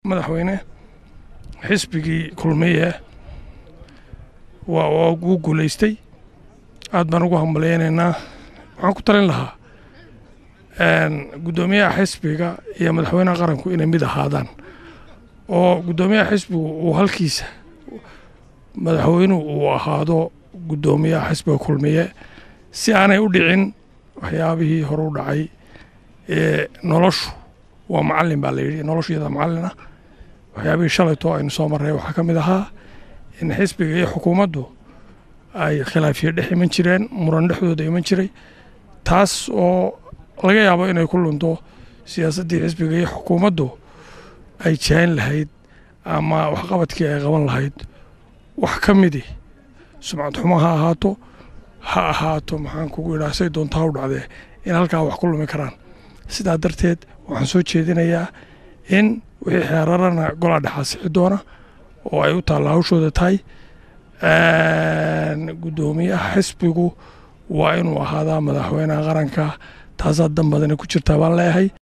madaxweyne xisbigii kulmiye waa uu guulaystay aad baan ugu hambalyaynaynaa waxaan ku talin lahaa guddoomiyaha xisbiga iyo madaxweynaha qaranku inay mid ahaadaan oo guddoomiyaha xisbigu uu halkiisa madaxweynuhu uu ahaado guddoomiyaha xisbiga kulmiye si aanay u dhicin waxyaabihii hore u dhacay ee noloshu waa macallin baa la yidhi noloshu iyada macallina waxyaabihii shalaytoo aynu soo marray waxaa ka mid ahaa in xisbiga iyo xukuumaddu ay khilaafiyo dhex iman jireen muran dhexdooda iman jiray taas oo laga yaabo inay ku lunto siyaasaddii xisbiga iyo xukuumaddu ay jaayn lahayd ama waxqabadkii ay qaban lahayd wax ka midi sumcad xumo ha ahaato ha ahaato maxaan kugu idhaha say doontaa u dhacdee in halkaa wax ku lumi karaan sidaa darteed waxaan soo jeedinayaa in wixii xeerarana golaa dhexaa sixi doona oo ay u taalla hawshooda tahay guddoomiyaha xisbigu waa inuu ahaadaa madaxweynaha qaranka taasaa dan badana ku jirtaa baan leeyahay